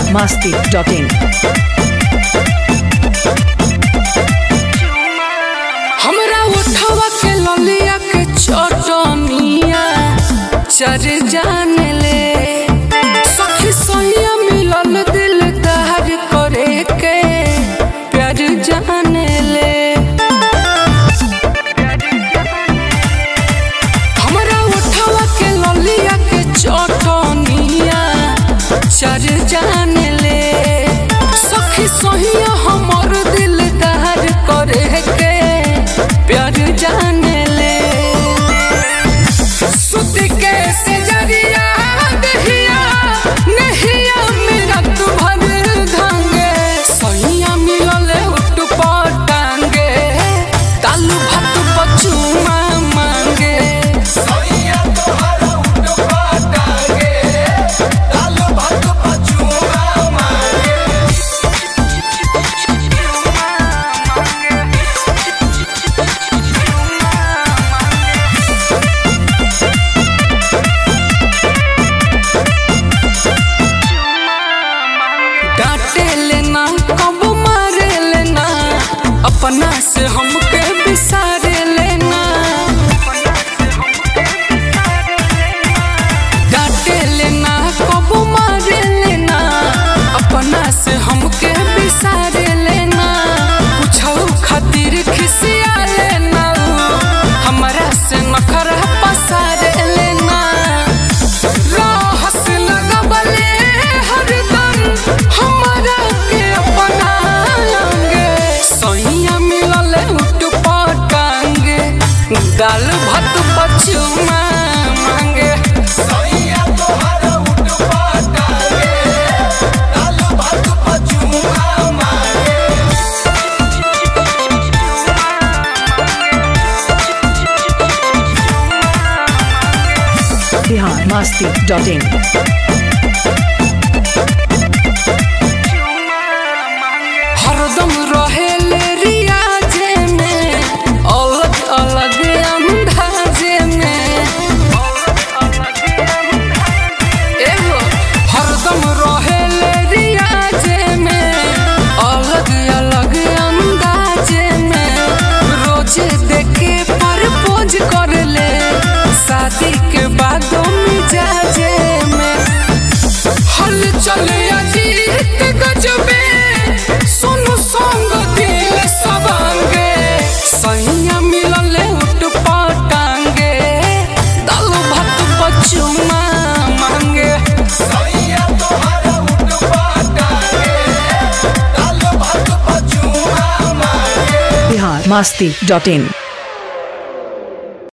biharmasti.in हमरा उठवा के ललिया के चटनिया चर जाने ले सखी सैया मिलल दिल दहर करे के प्यार जाने ले हमरा उठवा के ललिया के चटनिया चर जाने ले सखी सहिया हमर दिल दहर करे के प्यार जाने ले सुत के सजरिया दहिया नहिया मेरा तू भर धांगे सहिया मिलल उठ पटांगे तालू भात बचुमा मांगे डांटे लेना कब मारे लेना अपना से हमके बिसारे लेना डांटे लेना कब मारे लेना अपना से हमके बिसारे लेना कुछो खातिर खिसिया लेना हमरा से नखरा पसारे लेना रहस लगबले हरदम हमरा के अपना अंगे सैया मिलल उठ पटांगे दाल भात बचुमा मांगे biharmasti.in हरदम रहेले रियाजे में अलग अलग अंदाजे में एगो हरदम रहेले रियाजे में अलग अलग अंदाजे में रोजे देखे प्रपोज कर ले शादी के बाद मिजाजे में हल चले अजीत गजबे सुनु संग दिल सबांगे सैया मिलले उठ पटांगे दाल भात बचुमा मांगे biharmasti.in